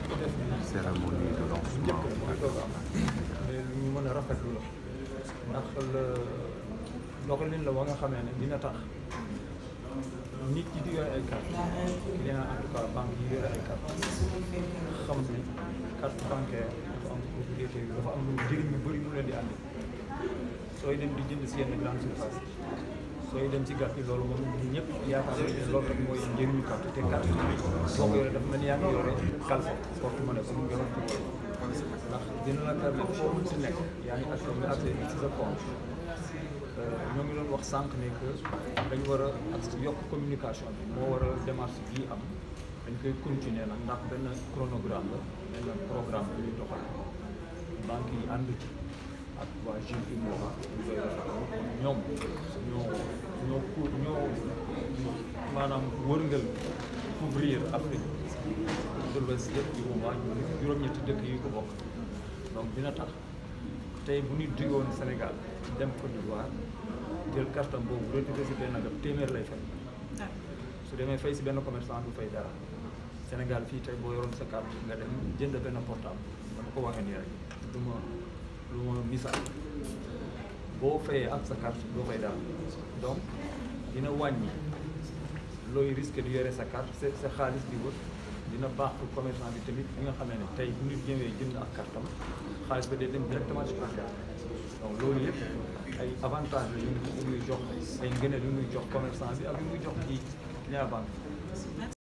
def cérémonie de lancement njëkk mooy doog am mais lu ñu mën a rafetlu la ndax la doxalin la ba nga xamee ne dina tax nit yi di yore ay carte client en tout cas banque yi yore ay carte xam ne carte bancaire dafa am propriété bi dafa am lu njëriñ yu bëri mu leen di àndi sooy dem di jënd si yenn grande surface sooy dem ci gàtt yi loolu moom ñun ñëpp yaakaar nañ ne loolu rek mooy njëriñu carte te carte bi boo ko yore dafa mel ni yaa ngi yore calfe porte monnaie comme nga wax ci ndax dina la permettre foo mën si nekk yaa ngi accès nga accès ci sa compte ñoo ngi doon wax sànq ne que dañ war a ak yokk communication bi moo war a démarche bii am dañ koy continuer nag ndax benn chronogramme la benn programme bi ñuy doxal banque yi ànd ci ak waa GIE MOVA ñu koy rafetlu ñoom ñoo ñoo pour ñoo maanaam wërngal couvrir Afrique de l'Ouest yëpp di waa juróom-ñetti dëkk yi ko bokk donc dina tax tey bu ñu digoon Sénégal dem Côte d'Ivoire jël kartam boobu retiré si benn gab téeméer lay fay su demee fay si benn commerçant du fay dara Sénégal fii tey boo yoroon sa carte nga dem jënd benn portable dama ko waxee nii rek du ma lu ma misaal boo fayee ak sa carte doo fay dara donc dina wàññi looy risque di yore sa carte sa sa xaalis di wër dina baax pour commerçant bi tamit bi nga xamee ne tey bu nit ñëwee jënd ak kartam xaalis ba day dem directement ci banque donc loolu yëpp ay avantage la yu muy jox ay ngëneel yu muy jox commerçant bi ak yu muy jox ci client banque